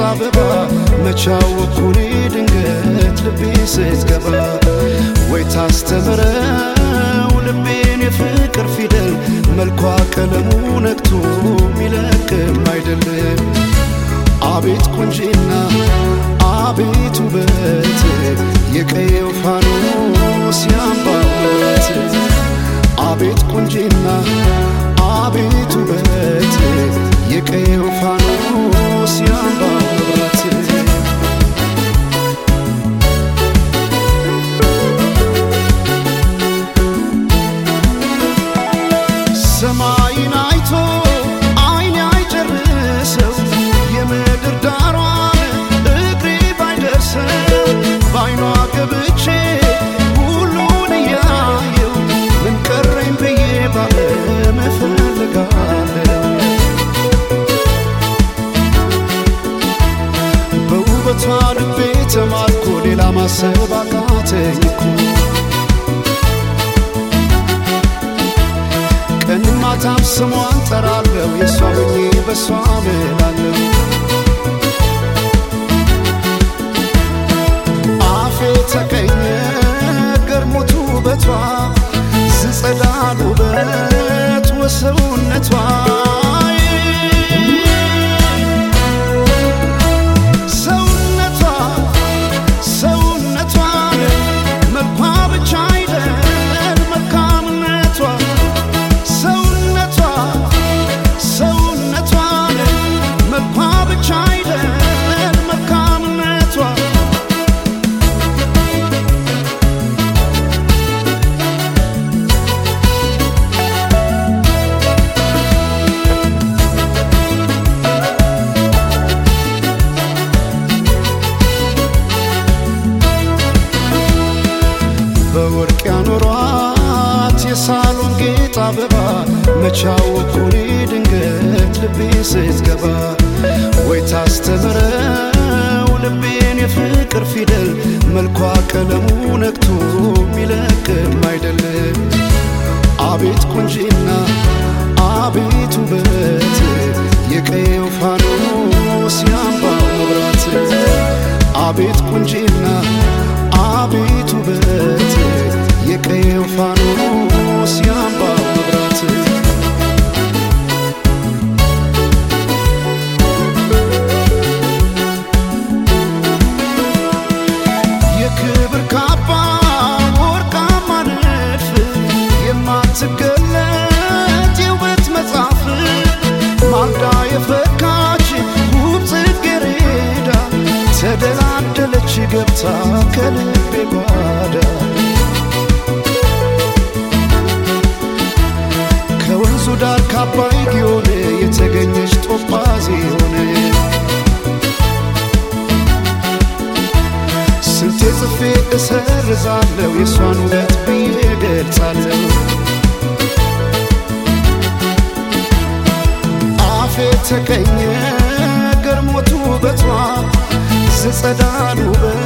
አበባ መቻወኩኔ ድንገት ልቤ ስትገባ ወይ ታስተምረው ልቤን የፍቅር ፊደል መልኳ ቀለሙ ነግቶ ሚለቅም አይደለም አቤት ቁንጂና አቤት ውበት የቀየው ፋኖስ ያምባበት አቤት ቁንጂና አቤት ውበት የቀየው ፋኖስ ያምባበት ሰማይን አይቶ አይኔ አይጨርሰው የምድር ዳሯን እግሬ ባይደርሰው በአይኗ ገብቼ ሁሉን እያየው ምን ቀረኝ ብዬ ባለም እፈልጋለሁ በውበቷ ልቤ ተማርኮ ሌላ ማሰብ አቃተኝ እኮ ቀን ማታም ስሟን ጠራለሁ የእሷ ሆኜ በእሷ ምላለሁ አፌ ተቀኘ ገርሞቱ ውበቷ ዝጸዳል ውበት ወሰውነቷ ሰውነቷ ሰውነቷ መልኳ ብቻ አይደል መልካምነቷ ሰውነቷ ሰውነቷ መልኳ ብቻ አይደል መልካምነቷ በወርቅ ያኖሯት የሳሎን ጌጥ አበባ መቻወኩኔ ድንገት ልቤ ስትገባ ወይ ታስተምረው ልቤን የፍቅር ፊደል መልኳ ቀለሙ ነግቶ ሚለቅም አይደለም አቤት ቁንጂና አቤት ውበት የቀየው ፋኖስ ያምባው መብራት አቤት ቁንጂና አቤት ውበት የቀየው ፋኖስ ያምባው መብራት የክብር ካባ ወርቃማ ንድፍ የማትገለጥ የውበት መጽሐፍ ማልዳ የፈካች ውብ ጽጌረዳ ተደላደለች ገብታ ከልቤ ጓዳ ከወንዙ ዳር ካባይ ጊዮን የተገኘች ጦጳዝ ሆነ ስንቴ ጽፌ እሰርዛለሁ የእሷን ውበት ብዬ ገልጻለሁ አፌ ተቀኘ ገርሞቱ ውበቷ ዝጸዳል ውበት